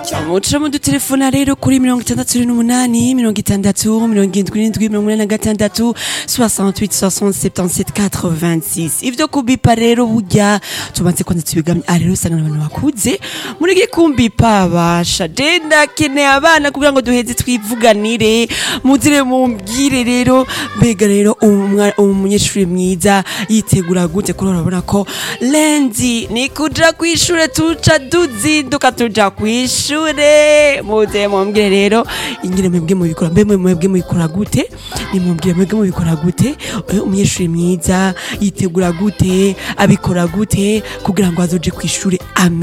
muca mudutelefona rero kuri mirongo itandatu n'umunani mirongo itandatu mirongo indwi n'indwi mirongo inani na gatandatu 68 67 77 86 ivyo kubipa rero burya tubanze kwanza tubigamye ah rero usanga n'abantu bakuze muri gikumbipa basha je ndakeneye abana kugira ngo duheze twivuganire muzire mumbwire rero mbega rero umwa- umunyeshuri mwiza yitegura gute kuri urabona ko lendi ni kuja kwishure tuca duzinduka tuja kwishure muze mumbwire rero ingene mwebwe mubikora mbe mwe mwebwe mubikora gute nimubwire mwebwe mubikora gute Eh, umunyeshuri mwiza yitegura gute abikora gute kugira ngo azoje kwishure ame